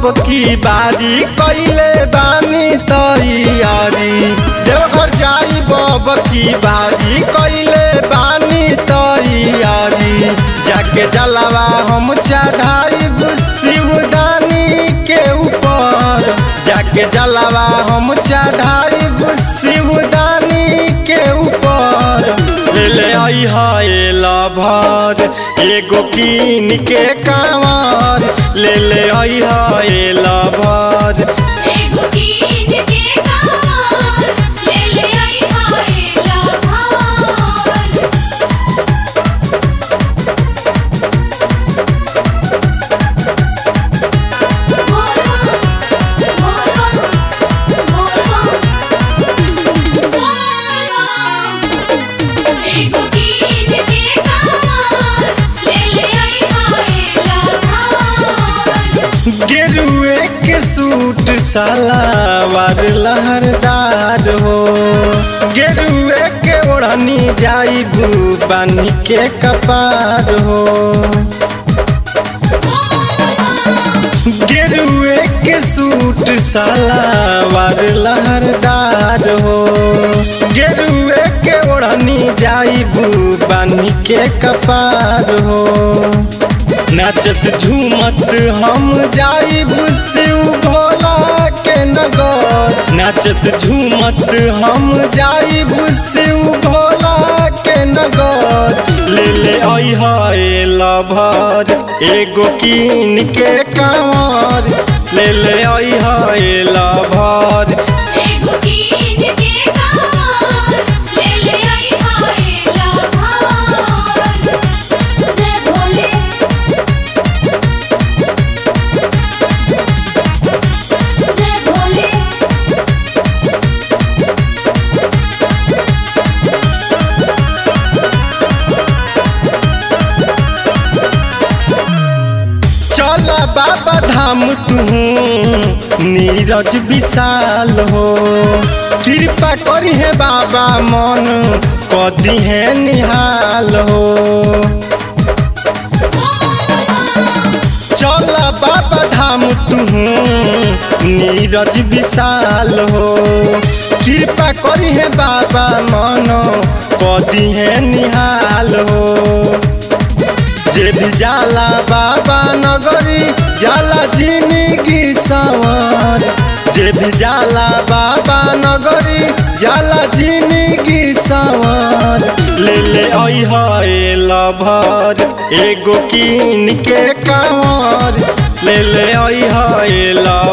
अब की बारी कैले बानी तैयारी देवघर जाई अब की बारी कैले बानी तैयारी जाके जलावा हम चढ़ाई शिवदानी के ऊपर जाके जलावा हम चढ़ाई शिवदानी के ऊपर ले ले आई है लभर एगो कीन के कांवर ले ले आई है लभर एगो कीन के कांवर ले ले आई हाय लाभार एगो कीन के कांवर ले ले आई हाय लाभार गेरुए के सूट सलावार लहरदार हो गेरुए के ओढ़नी जाई बानी के कपार हो गेरुए के सूट सलावार लहरदार हो गेरुए के ओढ़नी जाई बानी के कपार हो नाचत झूमत हम जाई शिव भोला के नगर नाचत झूमत हम जाई शिव भोला के नगर ले ले आई है लभर एगो कीन के कांवर ले ले आई है लभर एगो कीन के कांवर ले ले आई हाय लाभार जय भोले जय भोले चल बाबा धाम तू नीरज विशाल हो कृपा करी है बाबा मन कदी है निहाल हो चल बाबा धाम तू नीरज विशाल हो कृपा करी है बाबा मन कदी है निहाल हो जे भी जाला बाबा नगरी जाला जिंदगी सवार जे भी जाला बाबा नगरी जाला जिंदगी सवार ले ले आई है लभर एगो कीन के कांवर ले ले आई है लभर